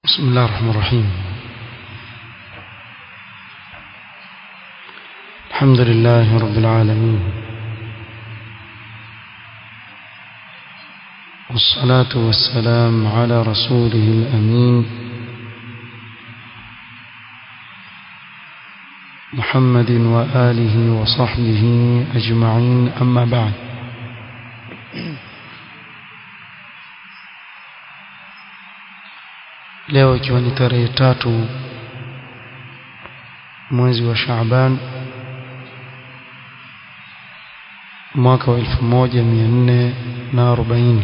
بسم الله الرحمن الرحيم الحمد لله رب العالمين والصلاة والسلام على رسوله الأمين محمد وآله وصحبه أجمعين أما بعد leo ikiwa ni tarehe tatu mwezi wa Shaaban mwaka wa elfu moja mia nne na arobaini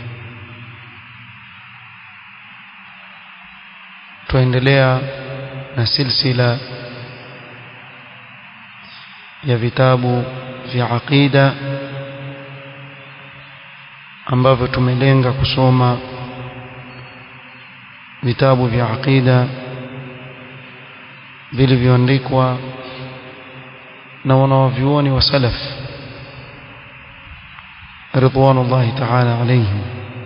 twaendelea na silsila ya vitabu vya aqida ambavyo tumelenga kusoma vitabu vya aqida vilivyoandikwa na wanawavyuoni wa salaf ridwanullahi ta'ala alayhim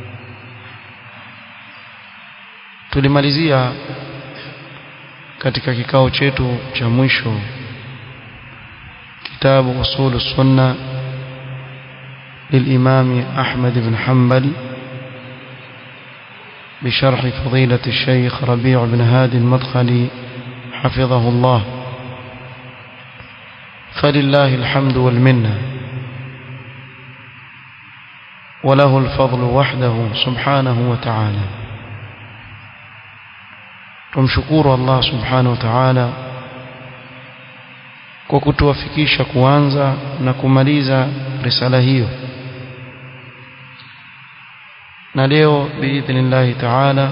tulimalizia katika kikao chetu cha mwisho kitabu usul sunna للإمام أحمد بن حنبل بشرح فضيلة الشيخ ربيع بن هادي المدخلي حفظه الله فلله الحمد والمنة وله الفضل وحده سبحانه وتعالى tumshukuru Allah subhanahu wa ta'ala kwa kutuwafikisha kuanza na kumaliza risala hiyo na leo biidhnillahi ta'ala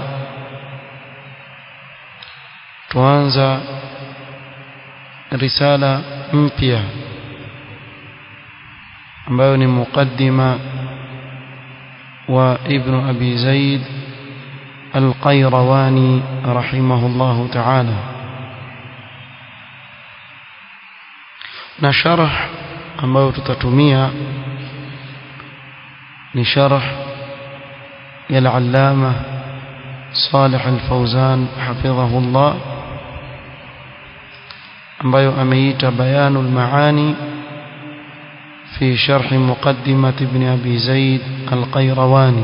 tuanza risala mpya ambayo ni muqaddima wa ibn abi zaid القيرواني رحمه الله تعالى na sharh ambayo tutatumia ni sharh ya al-allama Salih al-Fawzan hafidhahu Allah ambayo ameita bayanul maani fi sharh muqaddimat ibn abi zaid al-qayrawani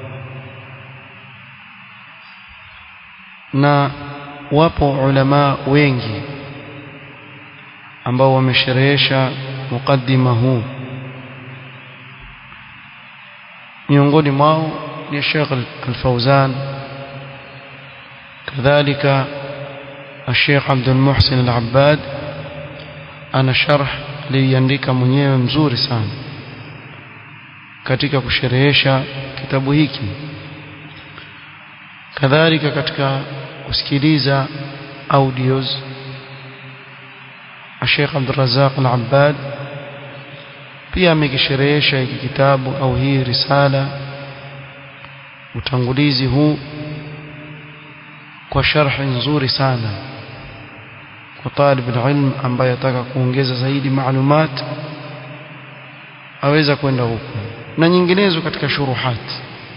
na wapo ulama wengi ambao wamesherehesha mukaddima huu miongoni mwao ni Sheikh Al-Fauzan kadhalika الشيخ عبد المحسن العباد ana sharh aliandika mwenyewe mzuri sana katika kusherehesha kitabu hiki kadhalika katika kusikiliza audios Sheikh Abdul Razzaq Al-Abbad pia amekisherehesha hiki kitabu au hii risala utangulizi huu kwa sharhi nzuri sana kwa talib ilm ambaye ataka kuongeza zaidi maalumat aweza kwenda huko na nyinginezo katika shuruhat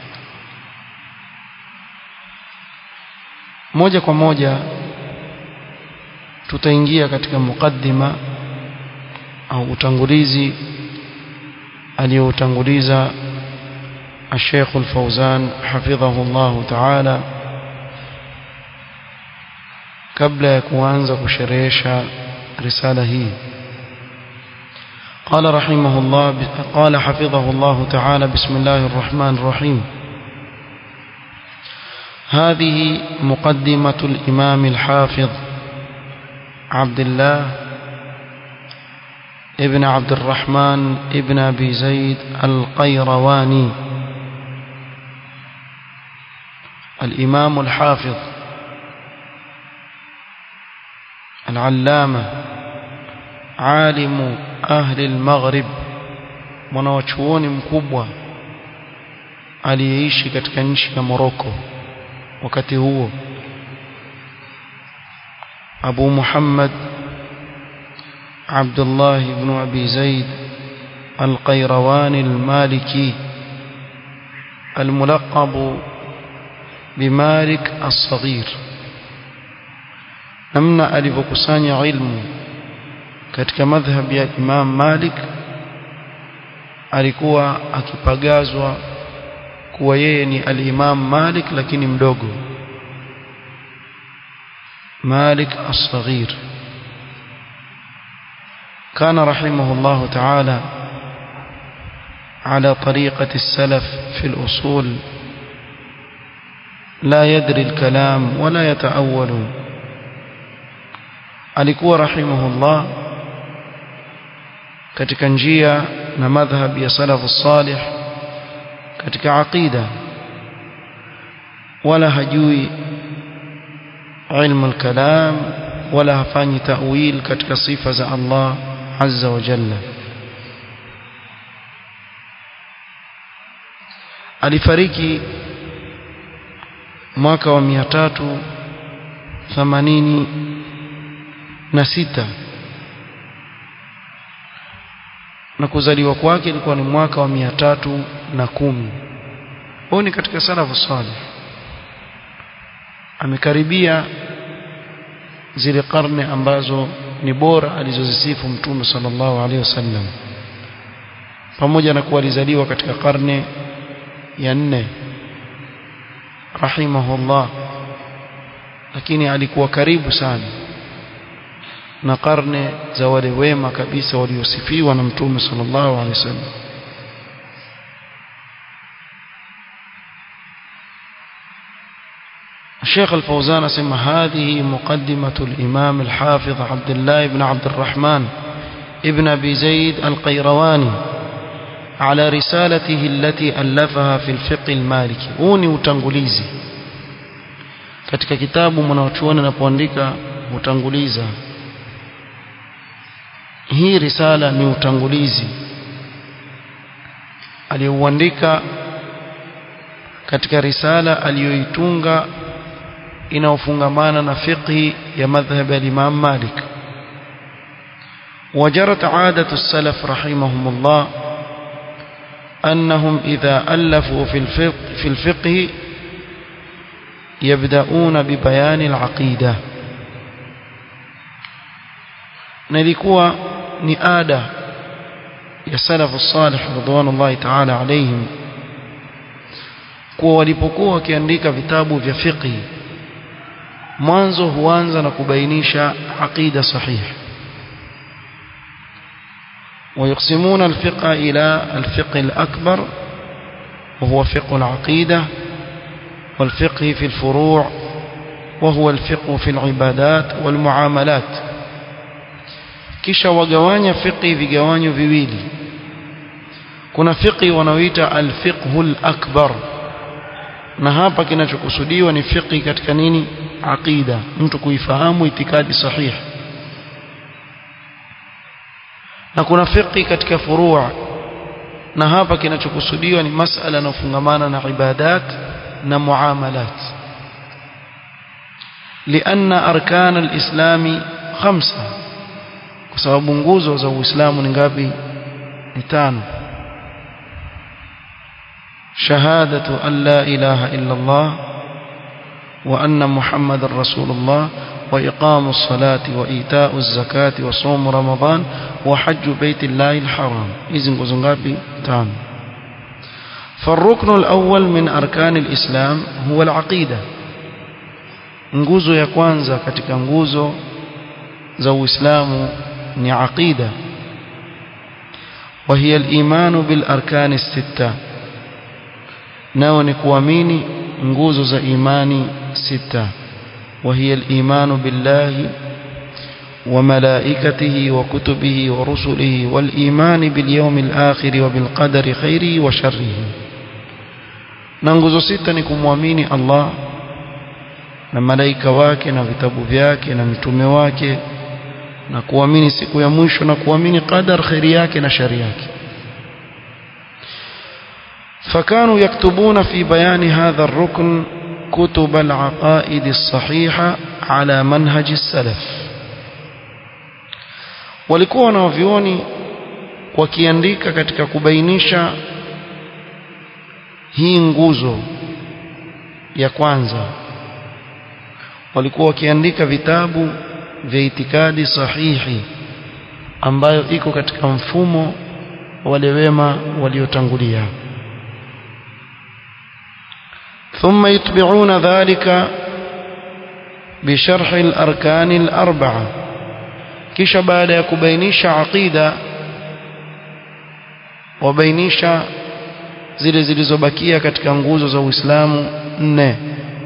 moja kwa moja tutaingia katika mukaddima au utangulizi aliyoutanguliza الشيخ الفوزان حفظه الله تعالى قبل يكوانza kusherehesha risala hii قال رحمه الله قال حفظه الله تعالى بسم الله الرحمن الرحيم هذه مقدمة الإمام الحافظ عبد الله ابن عبد الرحمن ابن أبي زيد القيرواني الإمام الحافظ العلامة عالم أهل المغرب mwanawachuoni mkubwa aliyeishi katika nchi ya Morocco wakati huo Abu Muhammad عبد الله بن أبي زيد القيرواني المالكي الملقب بمالك الصغير namna alivyokusanya ilmu katika madhhab ya Imam Malik alikuwa akipagazwa kuwa yeye ni al-Imam Malik lakini mdogo Malik as-Saghir كان رحمه الله تعالى على طريقة السلف في الأصول لا يدري الكلام ولا يتأول alikuwa rahimahullah katika njia na madhhab ya salafu salih katika aqida wala hajui ilmu al-kalam wala hafanyi ta'wil katika sifa za Allah azza wa jalla alifariki mwaka wa 380 na sita na kuzaliwa kwake ilikuwa ni mwaka wa mia tatu na kumi huyu ni katika salafu salih amekaribia zile karne ambazo ni bora alizozisifu mtume sallallahu alaihi wasallam pamoja na kuwa alizaliwa katika karne ya nne rahimahullah lakini alikuwa karibu sana na karne za wale wema kabisa waliosifiwa na mtume sallallahu alaihi wasallam الشيخ الفوزان اسمى هذه مقدمة الإمام الحافظ عبد الله بن عبد الرحمن ابن أبي زيد القيرواني على رسالته التي ألفها في الفقه المالكي هوني utangulizi katika kitabu mwanachuoni anapoandika utanguliza hii risala ni utangulizi aliyouandika katika risala aliyoitunga inayofungamana na fiqhi ya madhhab ya Imam Malik وجرت عادة السلف رحمهم الله أنهم إذا ألفوا في الفقه, في الفقه يبدأون ببيان العقيدة نلقوا نآدة يا سلف الصالح رضوان الله تعالى عليهم kuwa walipokuwa wakiandika vitabu vya fiqhi mwanzo huanza na kubainisha aqida sahihi ويقسمون الفقه إلى الفقه الأكبر وهو فقه العقيدة والفقه في الفروع وهو الفقه في العبادات والمعاملات kisha wagawanya fiqhi vigawanyo viwili kuna fiqhi wanaoita alfiqhu alakbar na hapa kinachokusudiwa ni fiqhi katika nini aqida mtu kuifahamu itikadi sahihi na kuna fiqhi katika furua na hapa kinachokusudiwa ni masala yanayofungamana na ibadat na muamalat لأن أركان الإسلام خمسة kwa sababu nguzo za Uislamu ni ngapi ni tano شهادة أن لا إله إلا الله وأن محمد رسول الله وإقام الصلاة وإيتاء الزكاة وصوم رمضان وحج بيت الله الحرام إذن قزنغابي تام فالركن الأول من أركان الإسلام هو العقيدة nguzo ya kwanza katika nguzo za Uislamu ni aqida وهي الإيمان بالأركان الستة nao ni kuamini nguzo za imani sita وهي الإيمان بالله وملائكته وكتبه ورسله والإيمان باليوم الآخر وبالقدر خيره وشره ننغزو ستة نكموامين الله na malaika wake na vitabu vyake na mtume wake na kuamini siku ya mwisho na kuamini qadar khairi yake na shari yake فكانوا يكتبون في بيان هذا الركن كتب العقائد الصحيحة على منهج السلف walikuwa wanavyuoni wakiandika katika kubainisha hii nguzo ya kwanza walikuwa wakiandika vitabu vya itikadi sahihi ambayo iko katika mfumo wale wema waliotangulia ثم يتبعون ذلك بشرح الأركان الأربعة kisha baada ya kubainisha aqida wabainisha zile zilizobakia katika nguzo za Uislamu nne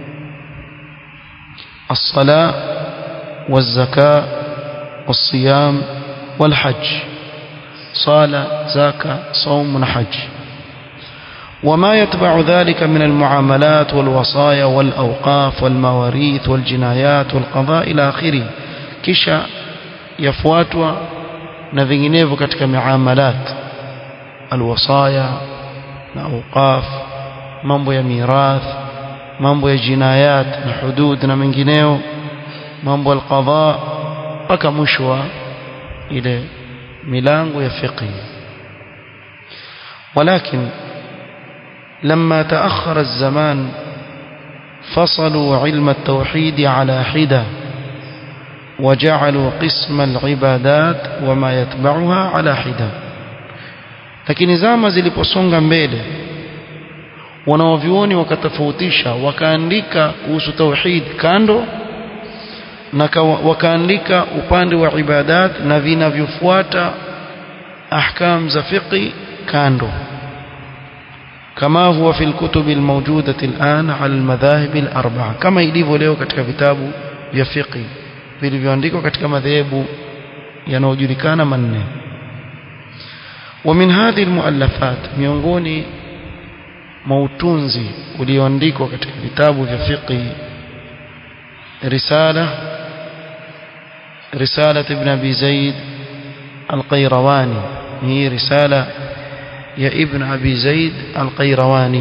الصلاة والزكاة والصيام والحج صلاة زكاة صوم وحج وما يتبع ذلك من المعاملات والوصايا والأوقاف والمواريث والجنايات والقضاء إلى آخره كشا يفواتوا نذينيف كتك معاملات الوصايا الأوقاف mambo ya mirath mambo ya jinayat na hudud na mengineo mambo ya alqadha mpaka mwisho wa ile milango ya fiqh ولكن لما تأخر الزمان فصلوا علم التوحيد على حدة وجعلوا قسم العبادات وما يتبعها على حدة lakini zama ziliposonga mbele wanaovyuoni wakatofautisha wakaandika kuhusu tauhid kando na wakaandika upande wa ibadat na vinavyofuata ahkam za fiqi kando كما هو في الكتب الموجودة الآن على المذاهب الأربعة كما ilivyo leo katika vitabu vya fiqh vilivyoandikwa katika madhehebu yanayojulikana manne ومن هذه المؤلفات miongoni mautunzi ulioandikwa katika vitabu vya fiqh risala رسالة ابن أبي زيد القيرواني هي رسالة يا ابن أبي زيد القيرواني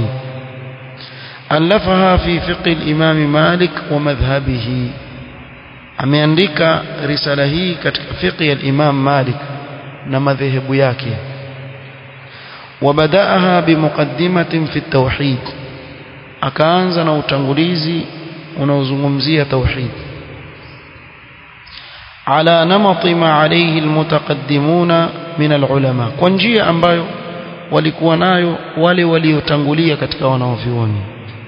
ألفها في فقه الإمام مالك ومذهبه ameandika risala hii katika fiqh ya Imam Malik na madhehebu yake wabadaaha bimuqaddimatin fi tauhid akaanza na utangulizi unaozungumzia tauhid ala namati ma alayhi almutaqaddimuna min alulama kwa njia ambayo walikuwa nayo wale waliotangulia katika wanaovioni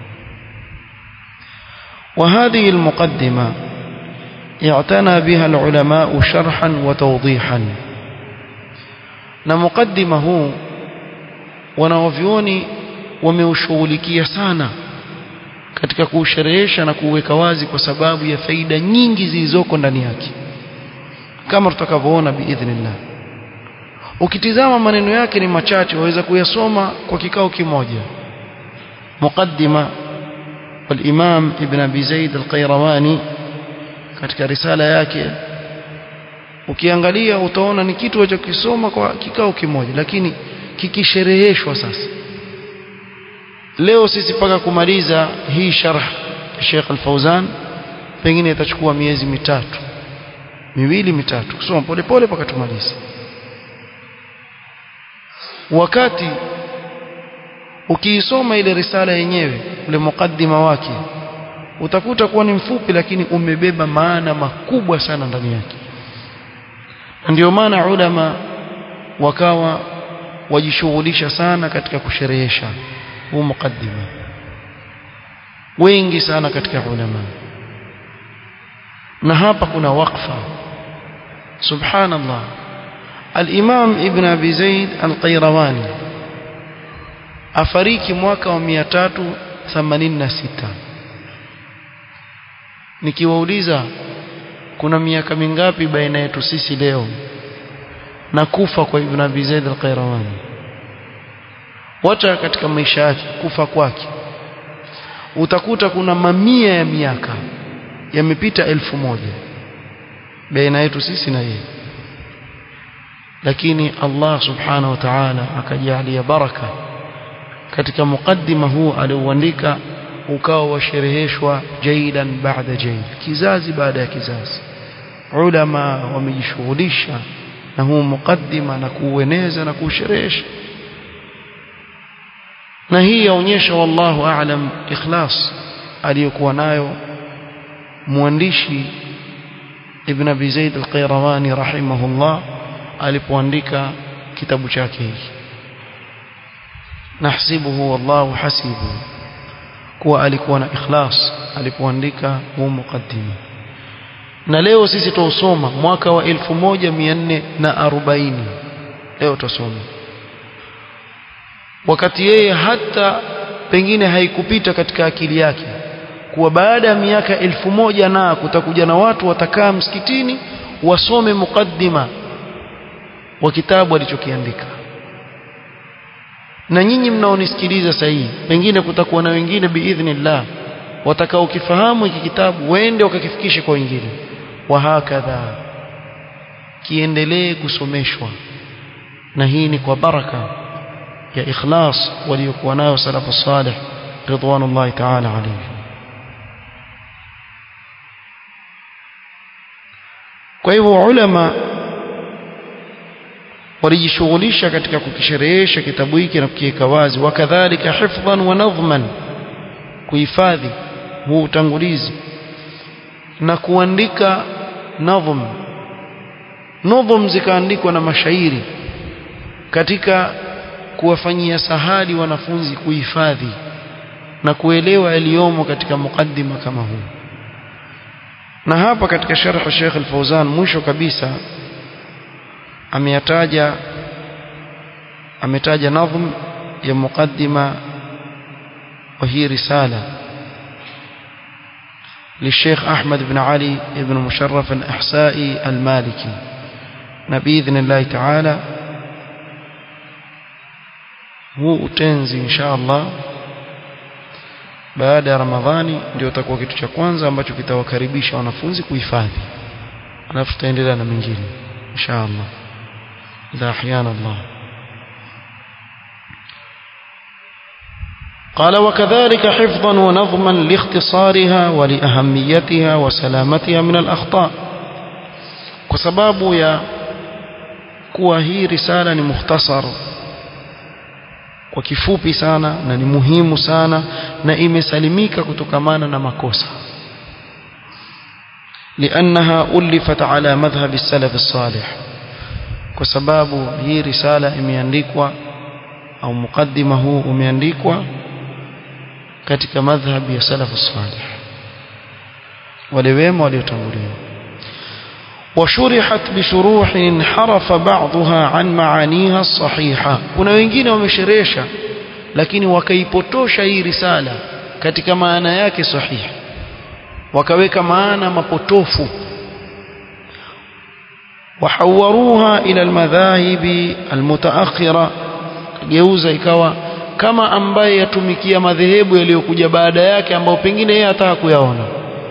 وهذه المقدمة اعتنى بها العلماء شرحا وتوضيحا na mukaddima huu wanaovioni wameushughulikia sana katika kuusherehesha na kuuweka wazi kwa sababu ya faida nyingi zilizoko ndani yake kama tutakavyoona biidhnillah ukitizama maneno yake ni machache waweza kuyasoma kwa kikao kimoja muqaddima والإمام ابن أبي زيد القيرواني katika risala yake ukiangalia utaona ni kitu walichokisoma kwa kikao kimoja lakini kikishereheshwa sasa leo sisi paka kumaliza hii sharh Sheikh Al-Fauzan pengine itachukua miezi mitatu miwili mitatu kusoma pole pole paka tumalize wakati ukiisoma ile risala yenyewe ule mukaddima wake utakuta kuwa ni mfupi lakini umebeba maana makubwa sana ndani yake ndio maana ulama wakawa wajishughulisha sana katika kusherehesha huu mukaddima wengi sana katika ulama na hapa kuna waqfa subhanallah al-imam ibn abi zaid al-qayrawani afariki mwaka wa 386 nikiwauliza kuna miaka mingapi baina yetu sisi leo na kufa kwa Ibn Abi Zaid al-Qayrawani wacha katika maisha yake kufa kwake utakuta kuna mamia ya miaka yamepita elfu moja baina yetu sisi na yeye lakini Allah subhanahu wa ta'ala akajalia baraka katika mukaddima huu aliouandika ukawa washereheshwa jaidan baada jaid kizazi baada ya kizazi ulama wamejishughulisha na huu mukaddima na kuueneza na kuusherehesha na hii yaonyesha wallahu aalam ikhlas aliyokuwa nayo mwandishi Ibn Abi Zaid al-Qayrawani rahimahullah alipoandika kitabu chake hiki nahsibuhu wallahu hasibu kuwa alikuwa na ikhlas alipoandika huu mukaddima na leo sisi tuusoma mwaka wa 1440 leo tusoma wakati yeye hata pengine haikupita katika akili yake kuwa baada ya miaka elfu moja na kutakuja na watu watakaa msikitini wasome mukaddima wa kitabu alichokiandika na nyinyi mnaonisikiliza sasa hii pengine kutakuwa na wengine biidhnillah watakaokifahamu hiki kitabu wende wakakifikishe kwa wengine wa hakadha kiendelee kusomeshwa na hii ni kwa baraka ya ikhlas waliokuwa nayo salafu salih ridwanullahi ta'ala alayhi kwa hivyo ulama walijishughulisha katika kukisherehesha kitabu hiki na kukiweka wazi wakadhalika hifdhan wa nadhman kuhifadhi huu utangulizi na kuandika nadhm nadhm zikaandikwa na mashairi katika kuwafanyia sahali wanafunzi kuhifadhi na kuelewa yaliyomo katika mukaddima kama huu na hapa katika sharh Sheikh Al-Fauzan mwisho kabisa ameyataja ametaja nadhm ya mukaddima wa hii risala للشيخ أحمد بن علي بن مشرف الأحسائي المالكي بإذن الله تعالى huu utenzi insha Allah baada ya Ramadhani ndio utakuwa kitu cha kwanza ambacho kitawakaribisha wanafunzi kuhifadhi alafu tutaendelea na mengine insha Allah idha ahyana Allah قال وكذلك حفظا ونظما لاختصارها ولأهميتها وسلامتها من الأخطاء وسباب يا kuwa hii risala ni mukhtasar kwa kifupi sana na ni muhimu sana na imesalimika kutokamana na makosa لأنها ألفت على مذهب السلف الصالح kwa sababu hii risala imeandikwa au mukaddima huu umeandikwa katika madhhabi ya salafu salih wale wema waliotangulia وشرحت بشروح انحرف بعضها عن معانيها الصحيحة kuna wengine wamesherehesha lakini wakaipotosha hii risala katika maana yake sahihi wakaweka maana mapotofu وحوروها إلى المذاهب المتأخرة geuza ikawa kama ambaye yatumikia madhehebu yaliyokuja baada yake ambao pengine yeye hataka kuyaona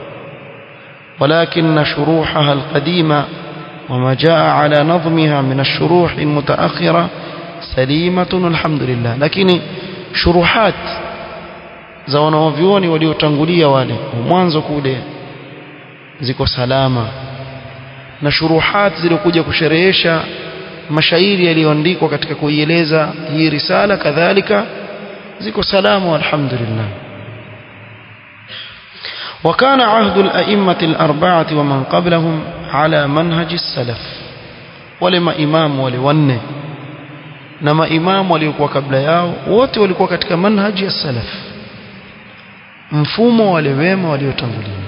ولكن شروحها القديمة وما جاء على نظمها من الشروح المتأخرة سليمة الحمد لله لكن شروحات za wanaovyuoni waliotangulia wale mwanzo kule ziko salama na shuruhat zilikuja kusherehesha mashairi yaliyoandikwa katika kuieleza hii risala kadhalika ziko salama alhamdulillah وكان عهد الأئمة الأربعة ومن قبلهم على منهج السلف ولما إمام ولونه نما إمام وليكوا قبل yao wote walikuwa katika manhaji ya salaf mfumo wale wema waliotangulia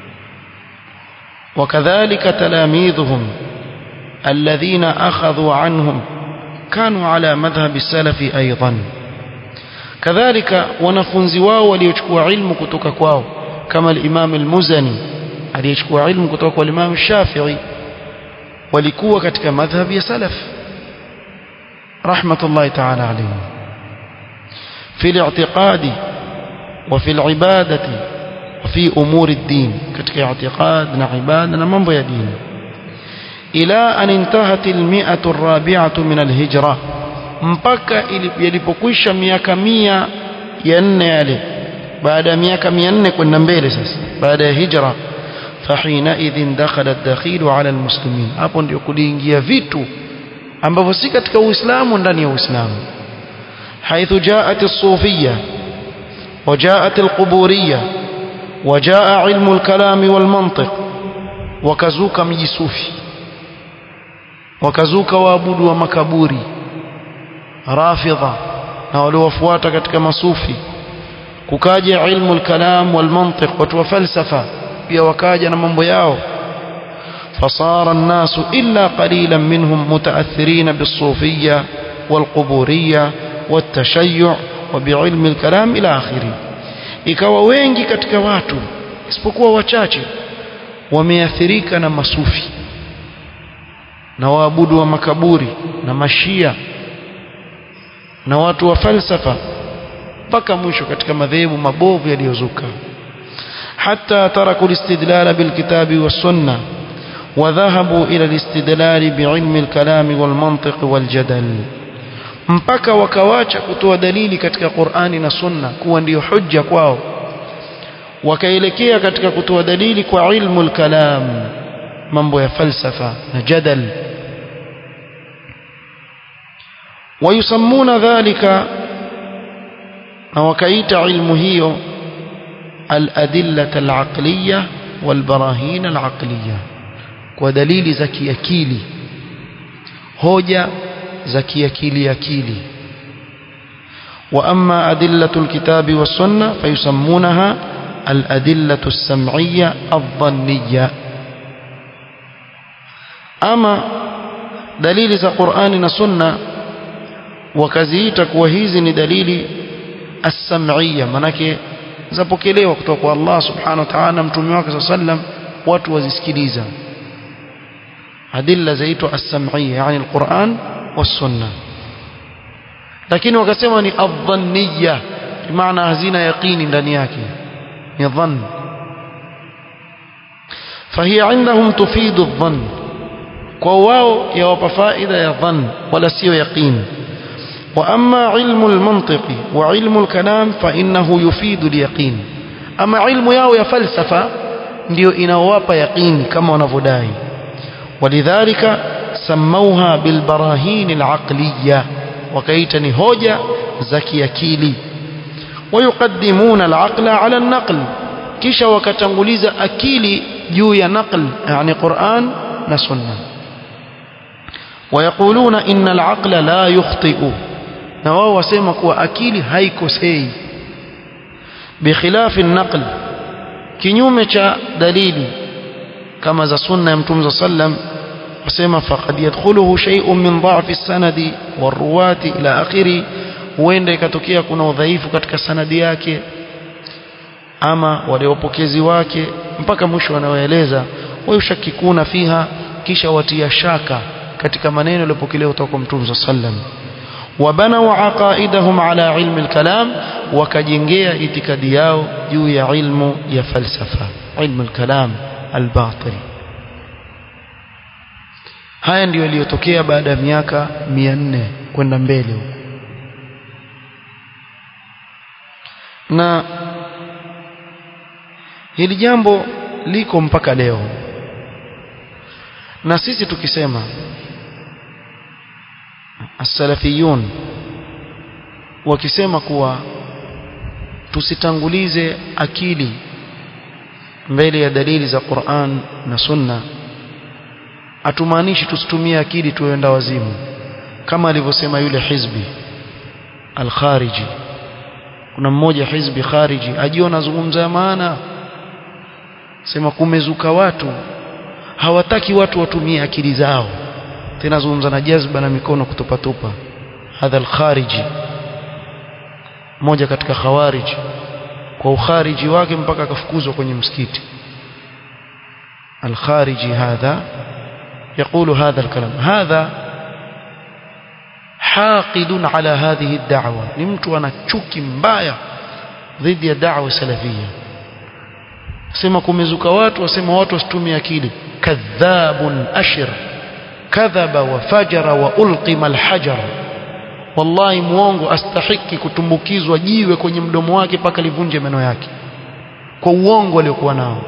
وكذلك تلاميذهم الذين أخذوا عنهم كانوا على مذهب السلف أيضا كذلك wanafunzi wao waliochukua ilmu kutoka kwao kama al-Imam al-Muzani aliyechukua ilmu kutoka kwa Imam Shafi'i walikuwa katika madhhabi ya salaf rahmatullahi ta'ala alayhi fi al-i'tiqadi wa fi al-ibadati wa fi umuri ad-din katika i'tiqad na ibada na mambo ya dini ila an intahat al-mi'atu ar-rabi'atu min al-hijra mpaka ilipokwisha miaka mia ya nne yale baada ya miaka 400 kwenda mbele sasa baada ya hijra fahina idhin dakhala ad-dakhilu ala al-muslimin hapo ndio kuliingia vitu ambavyo si katika uislamu ndani ya uislamu حيث جاءت الصوفية وجاءت القبورية wajaa ilmu lkalami walmantiq wakazuka mji sufi wakazuka waabudu wa makaburi rafidha na waliowafuata katika masufi kukaja ilmu lkalam walmantiq watu wa falsafa pia wakaja na mambo yao فصار الناس إلا قليلا منهم متأثرين بالصوفية والقبورية والتشيع وبعلم الكلام إلى آخره ikawa wengi katika watu isipokuwa wachache wameathirika na masufi na waabudu wa makaburi na mashia na watu wa falsafa mpaka mwisho katika madhehebu mabovu yaliyozuka حتى تركوا الاستدلال بالكتاب والسنة وذهبوا إلى الاستدلال بعلم الكلام والمنطق والجدل mpaka wakawacha kutoa dalili katika Qur'ani na Sunna kuwa ndiyo hujja kwao wakaelekea katika kutoa dalili kwa ilmu al-kalam mambo ya falsafa na jadal ويسمون ذلك na wakaita ilmu hiyo الأدلة العقلية والبراهين العقلية ودليل زكي أكيلي هوجة زكي أكيلي أكيلي وأما أدلة الكتاب والسنة فيسمونها الأدلة السمعية الظنية أما دليل ذا قرآن والسنة وكزيتك وهيزن دليل السمعية منك zapokelewa kutoka kwa Allah subhanahu wa ta'ala mtume wake sallam watu wazisikiliza adilla zaitwa as-sam'iyya yani al-Qur'an was-sunnah lakini wakasema ni adh-dhanniyya maana hazina yaqini ndani yake ni dhann فهي عندهم تفيد الظن kwa wao yawapa faida ya dhann wala sio yaqini وأما علم المنطق وعلم الكلام فإنه يفيد اليقين أما علم yao ya falsafa ndio inawapa yaqini kama wanavyodai ولذلك سموها بالبراهين العقلية وكيتا ni hoja za kiakili ويقدمون العقل على النقل kisha wakatanguliza akili juu ya naql yani Qur'an na sunna ويقولون إن العقل لا يخطئ na wao wasema kuwa akili haikosei bikhilafi naql kinyume cha dalili kama za sunna ya mtume sallam wasema faqad yadkhuluhu shay'un min dha'fi as-sanadi waruwati ila akhiri huenda ikatokea kuna udhaifu katika sanadi yake ama wale wapokezi wake mpaka mwisho wanaoeleza wayushakikuna fiha kisha watia shaka katika maneno yaliyopokelewa kutoka kwa mtume sallam وبنوا عقائدهم على علم الكلام وكجنجيا اعتقادي yao juu ya ilmu ya falsafa ilmu الكلام الباطل haya ndio yaliyotokea baada ya miaka 400 kwenda mbele huko na hili jambo liko mpaka leo na sisi tukisema as-salafiyun wakisema kuwa tusitangulize akili mbele ya dalili za Qur'an na Sunna atumaanishi tusitumie akili tuenda wazimu kama alivyosema yule hizbi al-khariji kuna mmoja hizbi khariji ajiona zungumza ya maana sema kumezuka watu hawataki watu watumie akili zao tena zungumza na jazba na mikono kutupatupa hadha al-khariji mmoja katika khawariji kwa ukhariji wake mpaka akafukuzwa kwenye msikiti al-khariji hadha يقول هذا الكلام هذا حاقد على هذه الدعوة نمت أنا تشكي مبايا ضد الدعوة السلفية سما kumezuka watu wasema watu wasitumie akili kadhabun ashir kadhaba wa fajara wa ulqima alhajar wallahi muongo astahiki kutumbukizwa jiwe kwenye mdomo wake mpaka livunje meno yake kwa uongo aliokuwa nao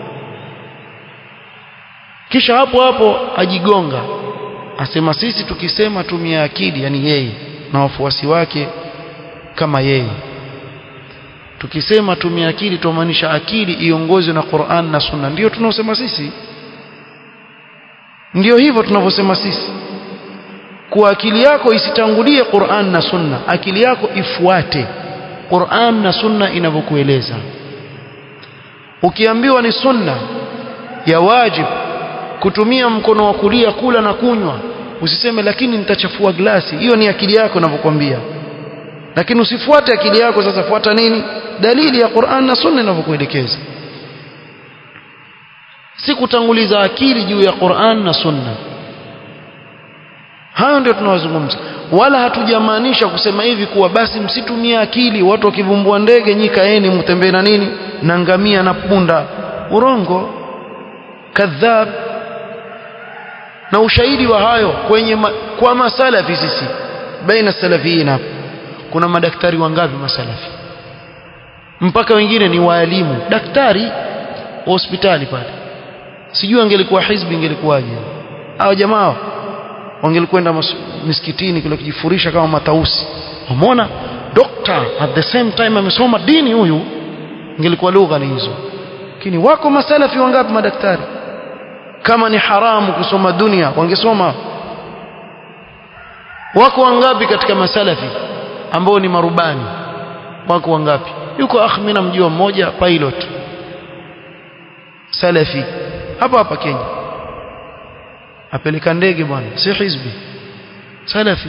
kisha hapo hapo ajigonga asema sisi tukisema tumia akili yani yeye na wafuasi wake kama yeye tukisema tumia akili tumaanisha akili iongozwe na Qur'an na Sunna ndio tunaosema sisi ndio hivyo tunavyosema sisi kuwa akili yako isitangulie Qur'an na Sunna akili yako ifuate Qur'an na Sunna inavyokueleza ukiambiwa ni sunna ya wajib kutumia mkono wa kulia kula na kunywa usiseme lakini nitachafua glasi hiyo ni akili yako inavyokuambia lakini usifuate akili yako sasa fuata nini dalili ya Qur'an na Sunna inavyokuelekeza si kutanguliza akili juu ya Qur'an na Sunna hayo ndio tunawazungumza wala hatujamaanisha kusema hivi kuwa basi msitumie akili watu wakivumbua ndege nyi kaeni mtembee na nini na ngamia na punda urongo kadhab na ushahidi wa hayo kwenye ma, kwa masalafi sisi baina salafiyin hapa kuna madaktari wangapi masalafi mpaka wengine ni waalimu daktari wa hospitali pale sijui angelikuwa hizbi ingelikuwaje hao jamaa wangelikwenda misikitini kule kujifurisha kama matausi umeona doctor at the same time amesoma dini huyu ingelikuwa lugha ni hizo lakini wako masalafi wangapi madaktari kama ni haramu kusoma dunia wangesoma wako wangapi katika masalafi ambao ni marubani wako wangapi yuko akh mimi namjua mmoja pilot salafi hapa hapa Kenya apeleka ndege bwana si hizbi salafi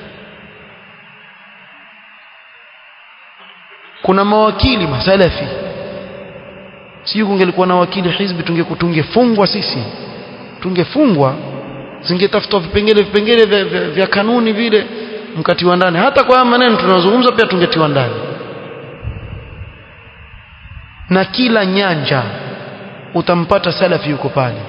kuna mawakili masalafi sio kungelikuwa na wakili hizbi tungekutungefungwa sisi tungefungwa zingetafutwa vipengele vipengele vya, vya, vya kanuni vile mkatiwa ndani hata kwa maneno tunazungumza pia tungetiwa ndani na kila nyanja utampata salafi yuko pale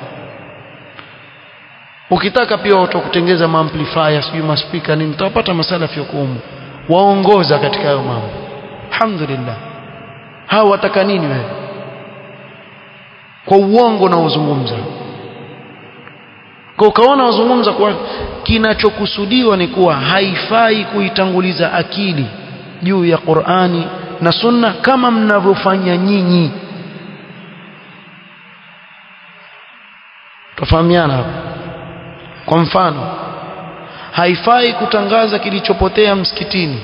ukitaka pia watu kutengeza maamplifier sijui maspika nini utapata masalafi yuko humu waongoza katika hayo mambo alhamdulillah hao wataka nini wewe kwa uongo na uzungumza kwa ukaona wazungumza kwa kinachokusudiwa ni kuwa haifai kuitanguliza akili juu ya Qur'ani na Sunna kama mnavyofanya nyinyi tofahamiana hapa kwa mfano haifai kutangaza kilichopotea msikitini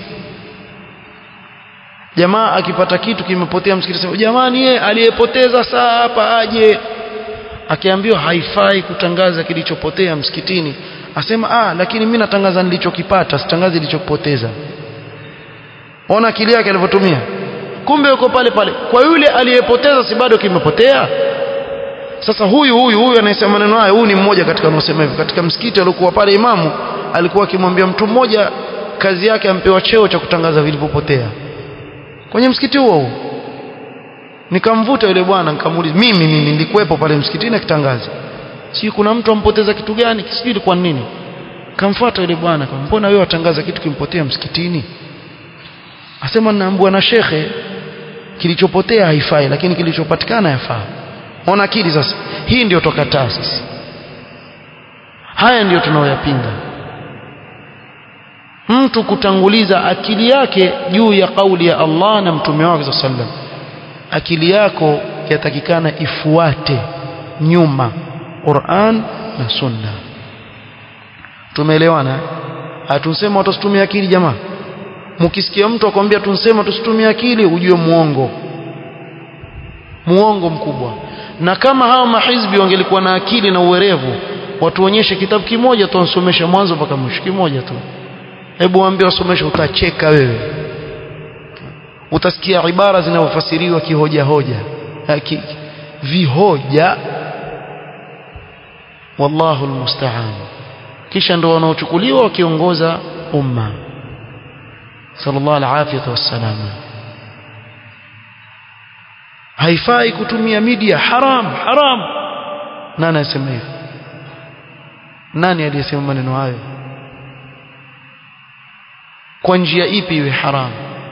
jamaa akipata kitu kimepotea msikitini jamani yeye aliyepoteza saa hapa aje akiambiwa haifai kutangaza kilichopotea msikitini asema ah lakini mimi natangaza nilichokipata sitangazi nilichokipoteza ona akili yake alivyotumia kumbe yuko pale pale kwa yule aliyepoteza si bado kimepotea sasa huyu huyu huyu anayesema maneno haya huyu ni mmoja katika wanaosema hivyo katika msikiti alikuwa pale imamu alikuwa akimwambia mtu mmoja kazi yake ampewa cheo cha kutangaza vilivyopotea kwenye msikiti huo huo nikamvuta yule bwana nikamuuliza mimi mimi nilikuwepo pale msikitini akitangaza si kuna mtu ampoteza kitu gani sijui ilikuwa nini kamfuata yule bwana kama mbona wewe watangaza kitu kimpotea msikitini asema naambua na shekhe kilichopotea haifai lakini kilichopatikana yafaa ona akili sasa hii ndio tokataa sisi haya ndiyo tunaoyapinga mtu kutanguliza akili yake juu ya kauli ya Allah na mtume wake sallam akili yako yatakikana ifuate nyuma Qur'an na Sunna tumeelewana hatusema watu tusitumie akili jamaa mkisikia mtu akwambia tunsema tusitumie akili ujue muongo muongo mkubwa na kama hawa mahizbi wangelikuwa na akili na uwerevu watuonyeshe kitabu kimoja tu wansomesha mwanzo mpaka mwisho kimoja tu hebu waambie wasomeshe utacheka wewe utasikia ibara zinavyofasiriwa kihoja hoja ki, vihoja wallahu almusta'an kisha ndo wanaochukuliwa wakiongoza umma sallallahu alafiyatu wassalama haifai kutumia media haram haram nani anasema hivyo nani aliyesema maneno hayo kwa njia ipi iwe haram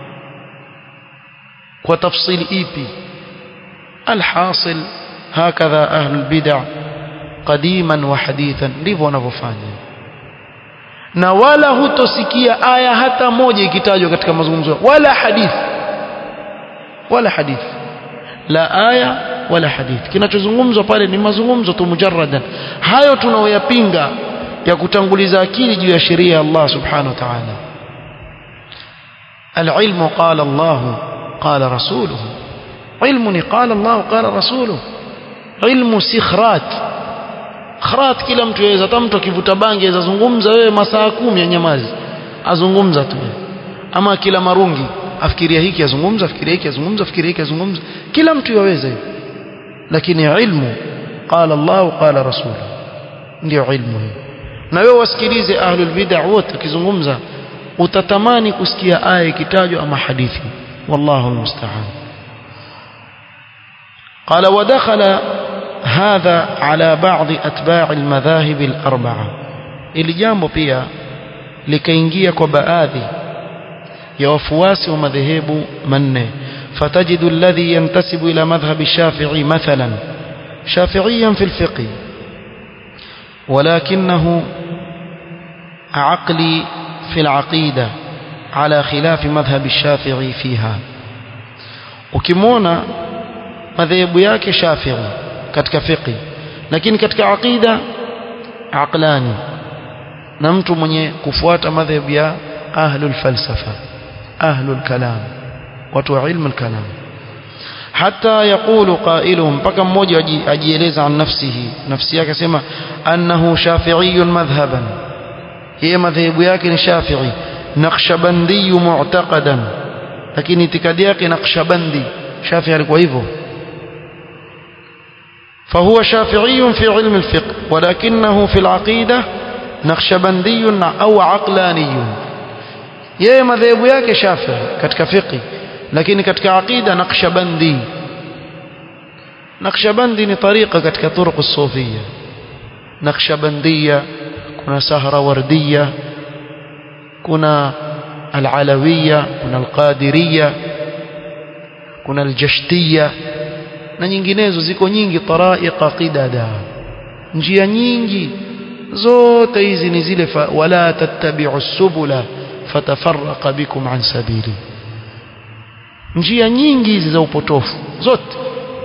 kwa tafsili ipi alhasil hakadha ahlul bid'ah qadiman wa hadithan ndivyo wanavyofanya na wala hutosikia aya hata moja ikitajwa katika mazungumzo wala hadithi wala hadithi la aya wala hadithi kinachozungumzwa pale ni mazungumzo tu mujarradan hayo tunaoyapinga ya kutanguliza akili juu ya sheria ya Allah subhanahu wa ta'ala العلم قال الله قال رسوله علم قال الله قال رسوله علم سخرات khrat kila mtu yaweza hata mtu akivuta bangi aweza zungumza wewe masaa kumi ya nyamazi azungumza tu ama kila marungi afikiria hiki azungumza afikiria hiki azungumza afikiria hiki azungumza kila mtu yaweza hivyo lakini ilmu qala Allah qala rasul ndio ilmu hiyo na wewe wasikilize ahlul bid'ah wote wakizungumza utatamani kusikia aya ikitajwa ama hadithi wallahu almusta'an قال ودخل هذا على بعض أتباع المذاهب الأربعة ili jambo pia likaingia kwa baadhi ya wafuasi wa madhehebu manne فتجد الذي ينتسب إلى مذهب الشافعي مثلا شافعيا في الفقه ولكنه عقلي في العقيدة على خلاف مذهب الشافعي فيها ukimwona madhehebu yake Shafi'i katika fiqi lakini katika aqida aqlani na mtu mwenye kufuata madhehebu ya ahlul falsafa ahlul kalam watu wa ilmu al-kalam hata yaqulu qailuhum mpaka mmoja ajieleza an nafsihi nafsi yake sema annahu shafi'iyyun madhhaban yeye madhehebu yake ni shafi'i naqshbandi mu'taqadan lakini itikadi yake naqshbandi shafi'i alikuwa hivyo فهو شافعي في علم الفقه ولكنه في العقيدة نقشبندي أو عقلاني yeye madhehebu yake Shafi'i katika fiqh lakini katika aqida Naqshbandi Naqshbandi ni tariqa katika turuq as-sufiyya Naqshbandiyya kuna Sahrawardiyya kuna al-Alawiyya kuna al-Qadiriyya kuna al-Jashtiyya na nyinginezo ziko nyingi taraiqa qidada njia nyingi zote hizi ni zile wala tattabi'u subula fatafarraqa bikum an sabili njia nyingi hizi za upotofu zote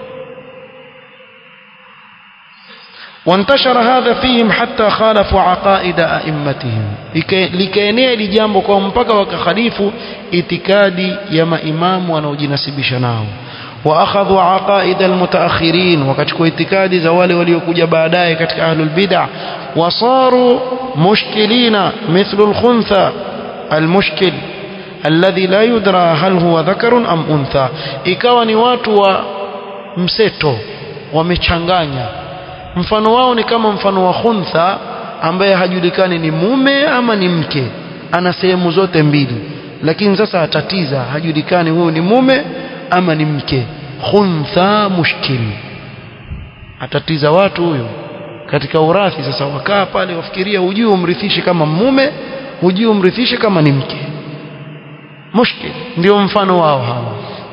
وانتشر هذا فيهم حتى خالفوا عقائد ائمتهم likaenea ili jambo kwa mpaka wakakhalifu itikadi ya maimamu wanaojinasibisha nao واخذوا عقائد المتاخرين وكachukua itikadi za wale waliokuja baadaye katika ahlul bid'ah wasaru mushkilina mithlu al-khuntha al-mushkil alladhi la yudra hal huwa dhakarun am untha ikawa ni watu wa mseto wamechanganya mfano wao ni kama mfano wa khuntha ambaye hajulikani ni mume ama ni mke ana sehemu zote mbili lakini sasa atatiza hajulikani huyu ni mume ama ni mke khuntha mushkil atatiza watu huyo katika urathi sasa wakaa pale wafikiria hujui umrithishe kama mume hujui umrithishe kama ni mke mushkil ndio mfano wao hawa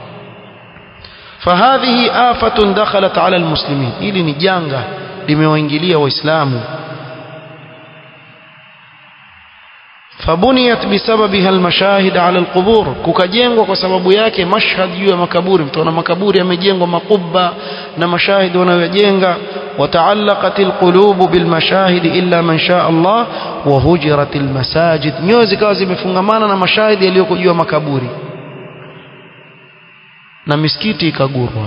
فهذه آفة دخلت على المسلمين ili ni janga limewaingilia waislamu فبنيت بسببها المشاهد على القبور kukajengwa kwa sababu yake mashhad juu ya makaburi mtaona makaburi yamejengwa makubba na mashahidi wanayojenga وتعلقت القلوب بالمشاهد إلا من شاء الله وهجرت المساجد nyoyo zikawa zimefungamana na mashahidi yaliyoko juu ya makaburi na misikiti ikagurwa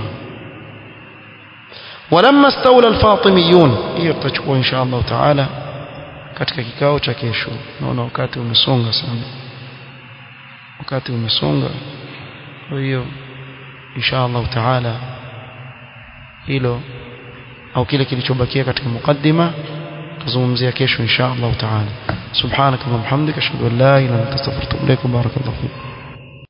ولما استولى الفاطميون hiyo tutachukua insha Allah taala katika kikao cha kesho naona wakati umesonga sana wakati umesonga kwa hiyo insha Allah taala hilo au kile kilichobakia katika mukaddima tuzungumzia kesho insha Allah taala subhanaka wa bihamdika ashhadu an la ilaha illa anta astaghfiruka wa atubu ilaik barakallahu fiik